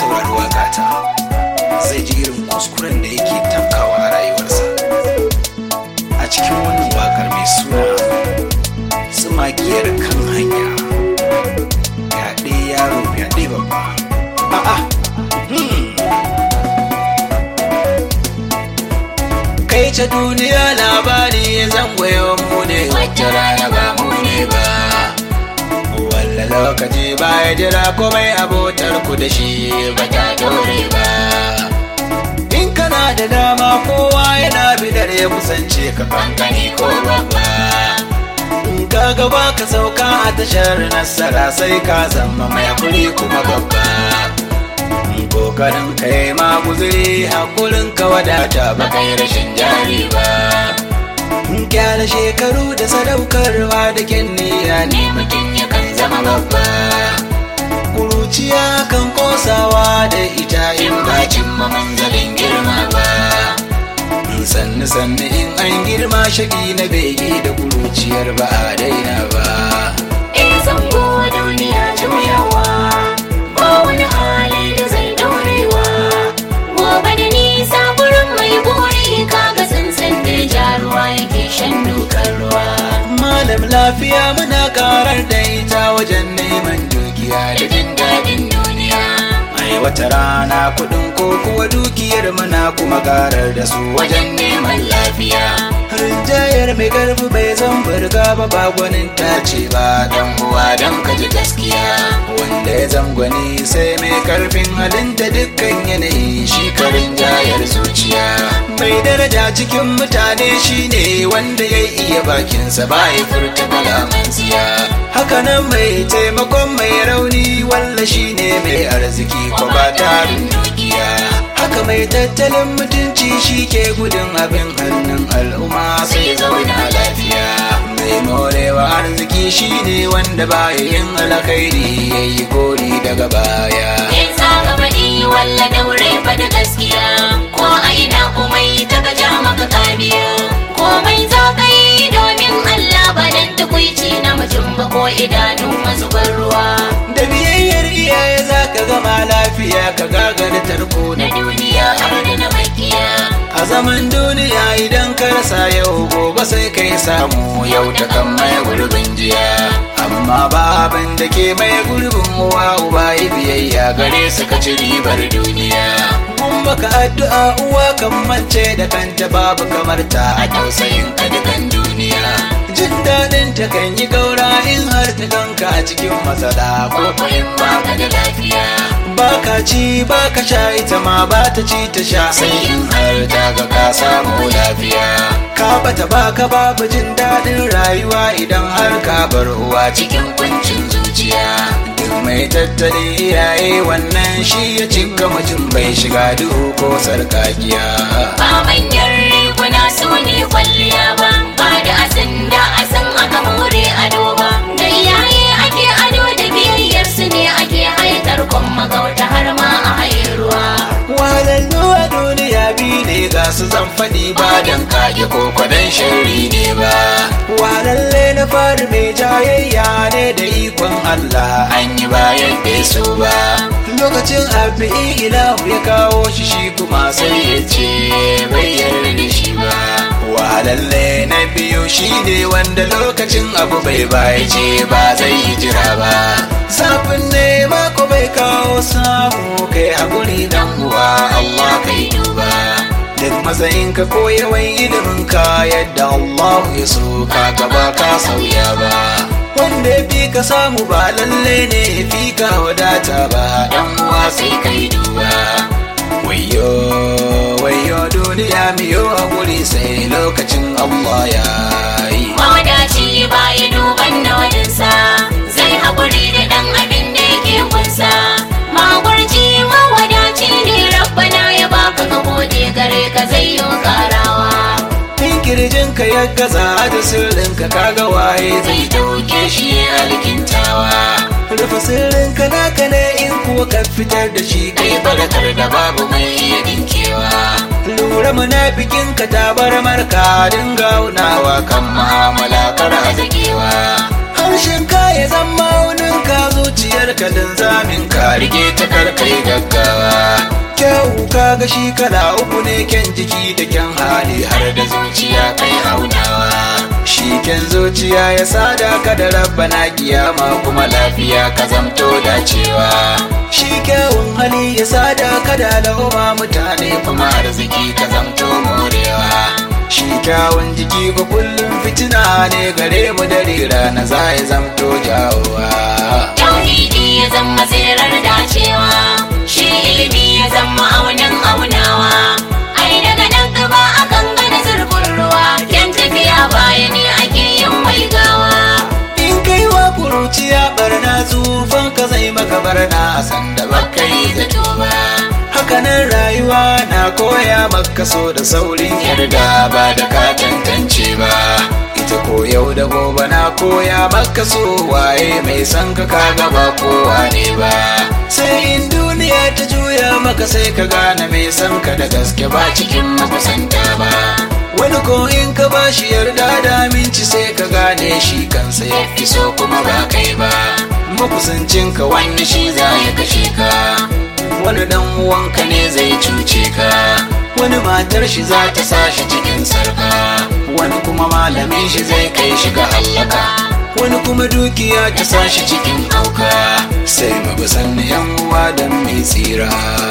saurari waƙata zai ji irin kuskuren da yake tafkawa a rayuwarsa a cikin wannan waƙar mai suna tsumakiyar kan hanya fyaɗe yaro fyaɗe babba a'a kai ta duniya labari zan goyon mu ne wacce rana ba mu ne ba walla lokaci ba ya jira komai abotar ku da shi ba ta dore ba in kana da dama kowa yana bidar ya kusance ka kankani ko babba in ka gaba ka sauka a tashar nasara sai ka zama mai hakuri kuma babba kokarin kai ma guzuri hakurin ka wadata ba kai rashin jari ba kyala shekaru da sadaukarwa da kyanniya ne mutum yakan zama babba kuruciya kan kosawa da ita in ba cimma manzalin girma ba sannu sannu in an girma shaki na bege da kuruciyar ba a daina ba Eh zango duniya juyawa ba wani hali da zai dorewa gobe da nisa gurin mai buri kaga tsintsin da ja ruwa yake shan dukan ruwa malam lafiya muna karar da ita wajen neman dukiya da jin daɗin duniya ai wata rana kuɗin ko kuwa dukiyar muna kuma karar da su wajen neman lafiya rinjayar mai garbi bai zan burga ba ba gwanin ta ce ba dan uwa dan ka ji gaskiya wanda ya zangwani sai mai karfin halinta dukkan yanayi shi ka rinjayar zuciya mai daraja cikin mutane shine wanda ya iya bakinsa ba ya furta kalaman tsiya hakanan mai taimakon mai rauni walla shine mai arziki ko ba tarin dukiya haka mai tattalin mutunci shi ke gudun abin hannun al'umma sai zauna lafiya mai morewa arziki shine wanda baya yin alkhairi yayi gori daga baya in saka faɗi walla daure faɗi gaskiya ko a ina komai ta gaja maka kabiya komai za ka yi domin Allah ba dan tukuici na mutum ba ko idanu mazubar ruwa da biyayyar iyaye za ka gama lafiya ka gagara tarko na na duniya har da na makiya a zaman duniya idan ka rasa yau gobe sai kai samu yau ta kan mai gurbin jiya amma ba abin da ke mai gurbin uwa uba yi biyayya gare su ka ci ribar duniya mun maka addu'a uwa kan mance da kanta babu kamar ta a tausayin ka dukan duniya jin daɗin ta kan yi gaura in har ta ganka a cikin matsala ko ko in ba ka da lafiya baka ci baka sha ita ma ba ta ci ta sha sai in har ta ga ka samu lafiya ka bata baka babu jin daɗin rayuwa idan har ka bar uwa cikin kuncin zuciya duk mai tattali iyaye wannan shi ya cika mutum bai shiga duhu ko sarkakiya ba manyan riguna su ne kwalliya ba ba da asin da asin aka more ado ba da iyaye ake ado da biyayyar su ne ake haikar kwan magauta har ma a hairuwa walallu a duniya biyu ne ga su zan faɗi ba don kage ko kwadon shari ne ba walalle na fari mai jayayya ne da ikon Allah an yi bayan bai so ba lokacin abu ilahu ya kawo shi shi kuma sai ya ce bai yarda da shi ba walalle na biyu shi ne wanda lokacin abu bai baya ce ba zai yi jira ba safin ne mako bai kawo samu kai haƙuri dan uwa Allah kai duba duk matsayin ka ko yawan ilimin ka yadda Allah ya so ka gaba ka sauya ba wanda ya fi ka samu ba lalle ne ya fi ka wadata ba dan uwa sai kai duba wayo wayo duniya miyo haƙuri sai lokacin Allah ya yi mawadaci ba ya duban na wajensa zai haƙuri da ɗan abin da yake kunsa magurci mawadaci ne rabbana ya baka ka gode gare ka zai yi karawa in kirjinka ya gaza da sirrinka kaga waye zai dauke shi alkintawa rufe sirrinka naka ne in kuwa ka fitar da shi kai barakar da babu mai iya dinkewa lura munafikin ka tabar marka dinga unawa kan mu'amala kar a zagewa harshen ka ya zama wunin ka zuciyar ka linzamin ka rike ta karkai gaggawa kyau ka ga shi kala uku ne kyan jiki da kyan hali har da zuciya kai aunawa shi kyan zuciya ya sada ka da rabbana kiyama kuma lafiya ka zamto dacewa shi kyawun hali ya sada ka da al'umma mutane kuma arziki ka zamto morewa shi kyawun jiki ga kullum fitina ne gare mu dare rana za ya zamto jawowa tauhidi ya zama tsirar dacewa shi ilimi ya zama aunin aunawa ai daga nan gaba akan gana zurfin ruwa yan tafiya baya ne ake yin waigawa in kai wa kuruciya barna tsufan ka zai maka barna sanda baka yi zato ba hakanan rayuwa na koya maka so da saurin yarda ba da ka tantance ba ita ko yau da gobe na koya maka so waye mai san ka kaga ba kowa ne ba sai in duniya ta juya maka sai ka gane mai san ka da gaske ba cikin makusanta ba wani ko in ka ba shi yarda da aminci sai ka gane shi kansa ya fi so kuma ba kai ba makusancin ka wani shi za ya kashe ka wani dan uwanka ne zai cuce ka wani matar shi za ta sa shi cikin sarka wani kuma malamin shi zai kai shi ga hallaka wani kuma dukiya ta sa shi cikin auka sai mu bi sanni yan uwa don mai tsira